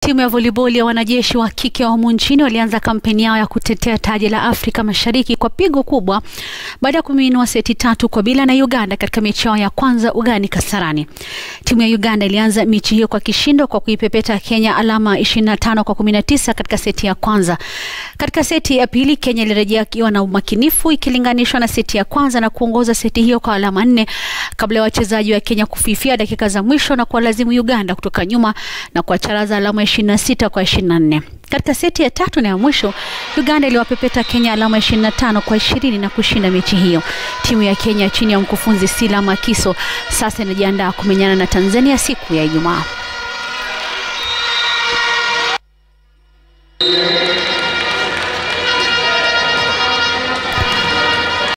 Timu ya voliboli ya wanajeshi wa kike wa humu nchini walianza kampeni yao ya kutetea taji la Afrika Mashariki kwa pigo kubwa baada ya kuminua seti tatu kwa bila na Uganda katika mechi yao ya kwanza ugani Kasarani. Timu ya Uganda ilianza mechi hiyo kwa kishindo kwa kuipepeta Kenya alama 25 kwa 19 katika seti ya kwanza. Katika seti ya pili Kenya ilirejea ikiwa na umakinifu ikilinganishwa na seti ya kwanza na kuongoza seti hiyo kwa alama nne kabla ya wachezaji wa Kenya kufifia dakika za mwisho na kuwalazimu Uganda kutoka nyuma na kuwacharaza alama 26 kwa 24. Katika seti ya tatu na ya mwisho Uganda iliwapepeta Kenya alama 25 kwa 20 na kushinda mechi hiyo. Timu ya Kenya chini ya mkufunzi Sila Makiso sasa inajiandaa kumenyana na Tanzania siku ya Ijumaa.